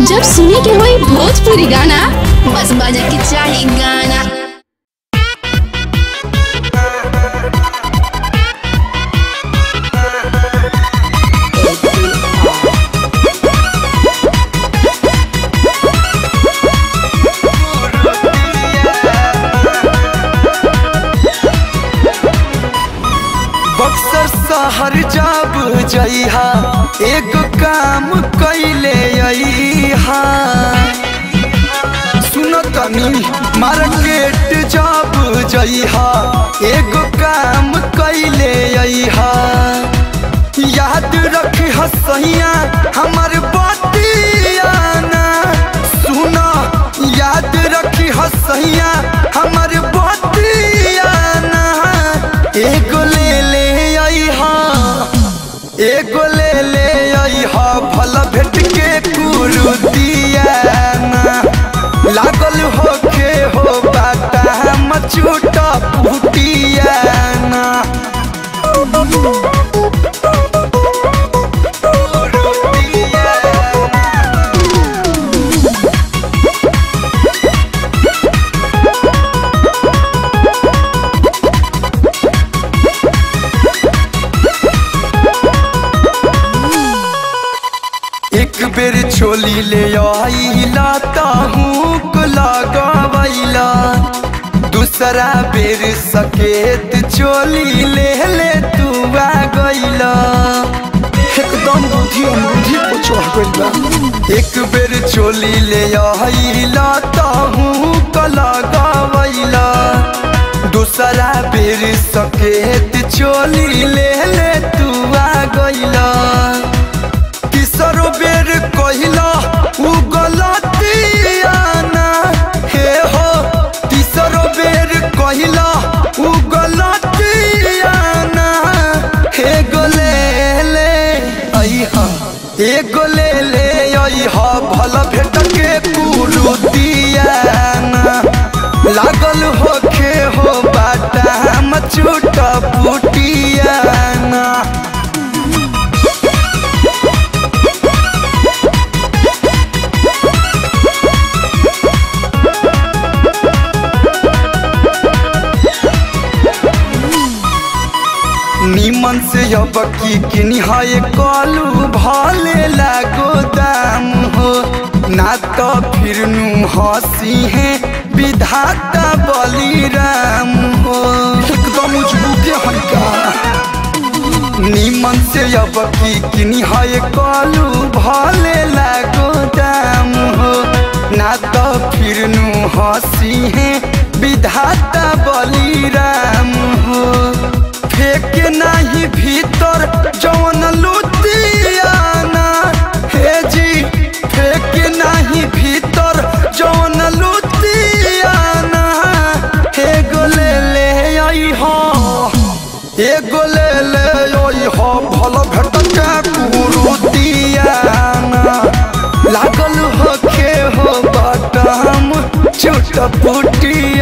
जब सुने के होई भोजपुरी गाना बस बजे के चाही गाना बक्सर शहर जब जइहा एगो काम कैले अइहा सुनो तनी मार्केट जब जइहा एगो काम कैले अइहा याद रखी हसैया हमर बतियाना सुनो याद रखी हसैया हमर बतियाना एगो ले ले अइहा एगो ले ले अइहा भला भेट के कुरुतियाना लागल होखे हो बाटा हम छूटा पुटियाना एक बेर छोली ले आइला ताहूक लगावैला दूसरा बेर सकेत चोली ले ले तू आ गइला एकदम बुद्धि अनबुद्धि को चढ़ गइल बा एक बेर चोली ले आइला ताहूक लगावैला दूसरा बेर सकेत चोली ले ले तू आ गइला तीसरो बेर कहिला उ गलतियाना हे हो तीसरो बेर कहिला उ गलतियाना हे गोले ले अइहा हे गोले ले अइहा भला भेट के कुरुतियाना लागल होखे हो बाटा हम छूटा पुटियाना नीमन से अब की किनिहाए कालू भाले लागो दाम हो ना तो फिर नु हंसी है विधाता बलिराम हो एकदम उजबुके हनका नीमन से अब की किनिहाए कालू भाले लागो दाम हो ना तो फिर नु हंसी है विधाता बलिराम हो फेंक नाही भीतर जवन लुतियाना हे जी फेंक नाही भीतर जवन लुतियाना हे गोले ले आई हो हे गोले ले आई हो भल भेट के कुरुतियाना लागल होखे हो बटम छुट पुटिया